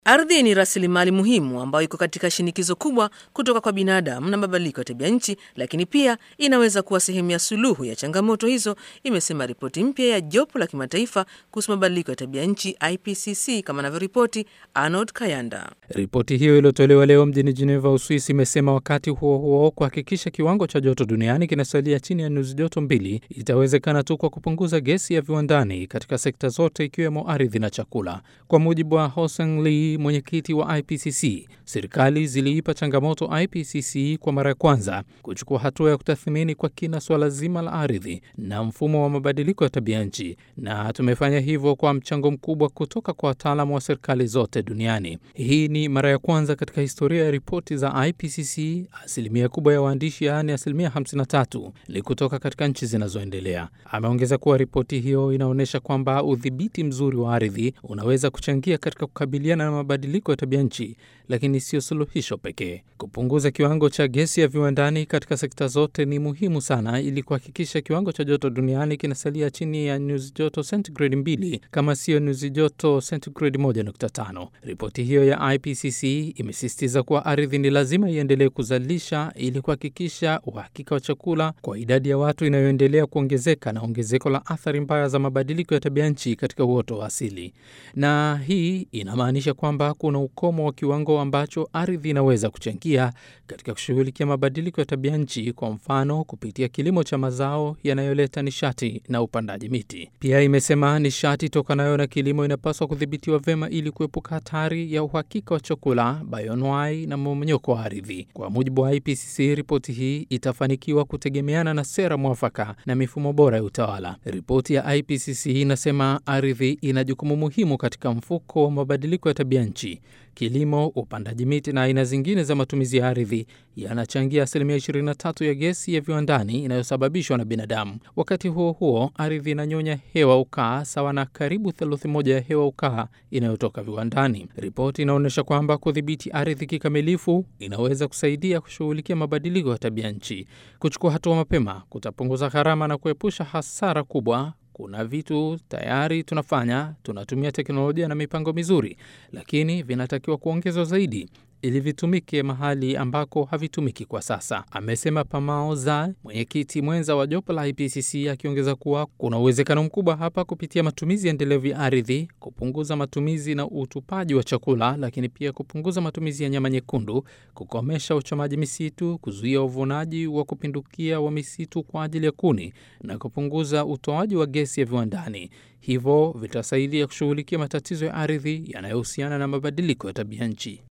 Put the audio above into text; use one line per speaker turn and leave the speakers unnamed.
Ardhi ni rasilimali muhimu ambayo iko katika shinikizo kubwa kutoka kwa binadamu na mabadiliko ya tabia nchi, lakini pia inaweza kuwa sehemu ya suluhu ya changamoto hizo, imesema ripoti mpya ya jopo la kimataifa kuhusu mabadiliko ya tabia nchi IPCC, kama anavyoripoti Arnold Kayanda.
Ripoti hiyo iliyotolewa leo mjini Geneva, Uswisi, imesema wakati huo huo, kuhakikisha kiwango cha joto duniani kinasalia chini ya nyuzi joto mbili itawezekana tu kwa kupunguza gesi ya viwandani katika sekta zote ikiwemo ardhi na chakula. Kwa mujibu wa Hoseng Lee, mwenyekiti wa IPCC, serikali ziliipa changamoto IPCC kwa mara ya kwanza kuchukua hatua ya kutathmini kwa kina suala zima la ardhi na mfumo wa mabadiliko ya tabia nchi, na tumefanya hivyo kwa mchango mkubwa kutoka kwa wataalamu wa serikali zote duniani. Hii ni mara ya kwanza katika historia ya ripoti za IPCC. Asilimia kubwa ya waandishi, yaani asilimia 53, ni kutoka katika nchi zinazoendelea. Ameongeza kuwa ripoti hiyo inaonyesha kwamba udhibiti mzuri wa ardhi unaweza kuchangia katika kukabiliana na mabadiliko ya tabia nchi, lakini sio suluhisho pekee. Kupunguza kiwango cha gesi ya viwandani katika sekta zote ni muhimu sana, ili kuhakikisha kiwango cha joto duniani kinasalia chini ya nyuzi joto sentigredi mbili, kama siyo nyuzi joto sentigredi 1.5. Ripoti hiyo ya IPCC imesisitiza kuwa ardhi ni lazima iendelee kuzalisha ili kuhakikisha uhakika wa chakula kwa idadi ya watu inayoendelea kuongezeka na ongezeko la athari mbaya za mabadiliko ya tabia nchi katika uoto wa asili. Na hii inamaanisha kwamba kuna ukomo wa kiwango ambacho ardhi inaweza kuchangia katika kushughulikia mabadiliko ya tabia nchi, kwa mfano kupitia kilimo cha mazao yanayoleta nishati na upandaji miti. Pia imesema nishati tokanayo na kilimo inapaswa kudhibitiwa vyema ili kuepuka hatari ya uhakika wa chakula, bayonwai na mmomonyoko wa ardhi. Kwa mujibu wa IPCC, ripoti hii itafanikiwa kutegemeana na sera mwafaka na mifumo bora ya utawala. Ripoti ya IPCC inasema ardhi ina jukumu muhimu katika mfuko wa mabadiliko ya tabia nchi. Kilimo, upandaji miti na aina zingine za matumizi ya ardhi yanachangia asilimia 23 ya gesi ya viwandani inayosababishwa na binadamu. Wakati huo huo, ardhi inanyonya hewa ukaa sawa na karibu theluthi moja ya hewa ukaa inayotoka viwandani. Ripoti inaonyesha kwamba kudhibiti ardhi kikamilifu inaweza kusaidia kushughulikia mabadiliko ya tabia nchi. Kuchukua hatua mapema kutapunguza gharama na kuepusha hasara kubwa. Kuna vitu tayari tunafanya, tunatumia teknolojia na mipango mizuri, lakini vinatakiwa kuongezwa zaidi ili vitumike mahali ambako havitumiki kwa sasa, amesema Pamao Za, mwenyekiti mwenza wa jopo la IPCC, akiongeza kuwa kuna uwezekano mkubwa hapa kupitia matumizi endelevu ya ardhi, kupunguza matumizi na utupaji wa chakula, lakini pia kupunguza matumizi ya nyama nyekundu, kukomesha uchomaji misitu, kuzuia uvunaji wa kupindukia wa misitu kwa ajili ya kuni na kupunguza utoaji wa gesi ya viwandani. Hivyo vitasaidia kushughulikia matatizo ya ardhi yanayohusiana na mabadiliko ya tabia nchi.